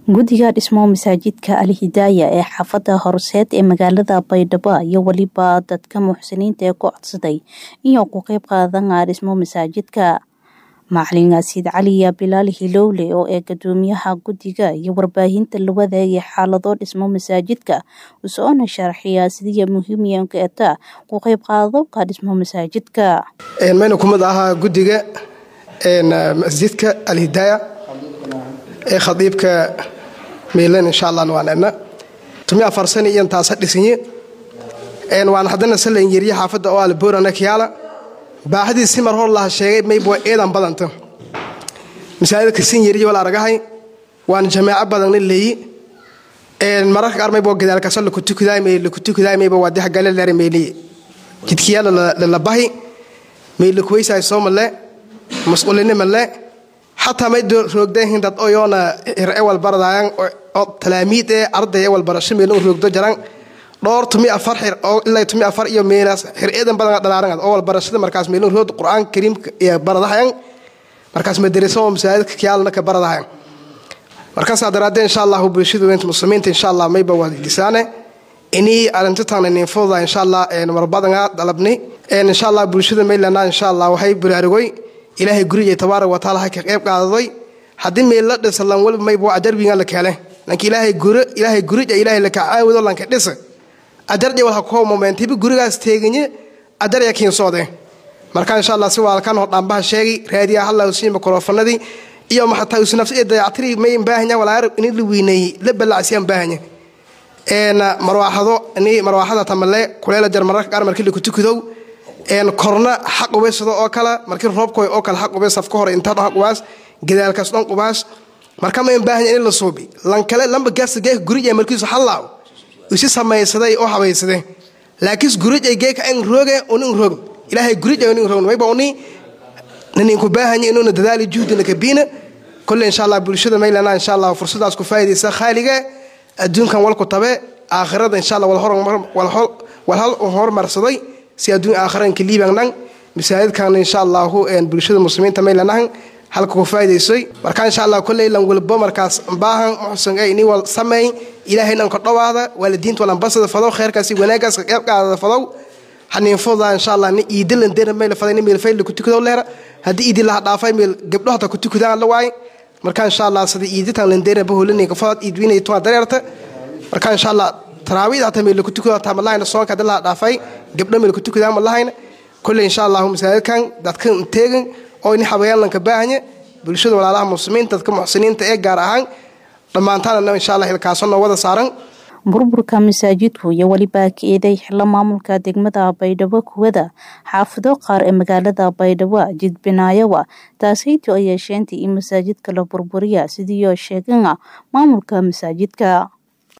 guddiga dhismo masaajidka alhidaaya ee xaafada horseed ee magaalada baydhabo iyo weliba dadka muxsiniinta ee ku codsaday inuu ku qeyb qaadana dhismo masaajidka macalin asiid caliya bilaal hilowle oo ee gudoomiyaha guddiga iyo warbaahinta la wadaagay xaalado dhismo masaajidka usoona sharxiya sidii muhiimka eta ku qeyb qaadobka dhismo masaajidka mayna kumid ahaa guddiga masjidka alhidaaya ee khadiibka meylan insha allah waan edna tumi afar sani iyan taasa dhisinye waan haddana salan yeriye xaafadda oo alboorana kiyaala baaxadii si mar hor laha sheegay mayba eedan badanta masaajidka sin yeriye wala aragahay waan jamaaco badanna leeyi mararka qaar mayba gadaalkaso lakutukudaay lakutukudaay mayba waa dex gale leere meyliye jidkiyaala lalabahi meylakuweysaay soo malle mas'uulini malle xataa may roogdahin dad oyoona hir ewal baradaayan oo talaamiid ee arday ewal barasho meelin roogdo jaran dhowr tumi afar xir oo ilaa tumi afar iyo meelaas xir eedan badan dhalaaran oo wal barashada markaas meelin rood qur'aan kariimka iyo baradahayan markaas madraso oo masaajidka kiyaalna ka baradahayan markaas daraadee insha allah bulshada weynta muslimiinta insha allah mayba wadigisaane inii arintatan inin fududa insha allah marbadanga dalabni insha allah bulshada maylana insha allah waxay bulaarigoy ilaahay guriga tabaaraka wa taala ka qayb qaadaday haddii meel la dhisa lan walba mayba ajarbiga la keele lanka ilaahay guri ilaahay gurija ilaahay la kacaawido lanka dhisa ajarja wal hakoo momentibi gurigaas teeganye ajarya kiinsoode marka insha allah si waalkan hor dhambaha sheegi raadiya halla usii mikrofonadii iyo maxataa usi nafsi dayactiri may baahanya walaar in la weyneeyey la balacsiyaan baahanya marwaaxado ni marwaaxada tamale kuleela jar mararka qaar markii laku tukudow korna xaq ubaysado oo kale markii roobkoy oo kale xaq ubays afka hore intaa xaq ubaas gadaalkaas dhan ubaas marka ma baahanya in la suubi lan kale lamba gaasta geeka gurija markiisu hallaaw isi samaysaday oo habaysade laakiin gurija geeka an rooge unin roog ilaahay gurija unin roog mayba uni ninku baahanya inuuna dadaali juhdina kabiina kolle insha allah bulshada maylana insha allah fursadaas ku faa'idaysa khaaliga adduunkan walku tabe aakhirada insha allah walhal horumarsaday si adduun aakhiranka liibangnan masaajidkan insha allahu bulshada muslimiinta maylanahan halka ku faa'idaysay marka insha allah kolley lan walbo markaas baahan muxsan ay ini wal sameey ilaahay nan ka dhawaada waalidiinta walan basada fadow khayrkaasi wanaagaas ka qayb qaadada fadow hanin fudaa insha allah ni iidilan dena meel faday ni meel fayl ku tukado leera hadii iidi la dhaafay meel gabdho hata ku tukadaan la waay marka insha allah sidii iiditan lan dena bahoolini ka fadad iidwinay to dareerta marka insha allah taraawid hata meel ku tukado hata malaayna soonka dad la dhaafay gabdho meel ku tukadaan malaayna kulli insha allah masaajidkan dadkan teegan oo in xabayaalanka baahanya bulshada walaalaha muslimiinta dadka muxsiniinta ee gaar ahaan dhammaantaanna insha allah hilkaasoo noo wada saaran burburka masaajidku iyo weliba ka-eeday xilo maamulka degmada baydhabo kuwada xaafido qaar ee magaalada baydhabo jidbinaayowa taasayto ay yeesheentii in masaajidka la burburiya sidiioo sheegana maamulka masaajidka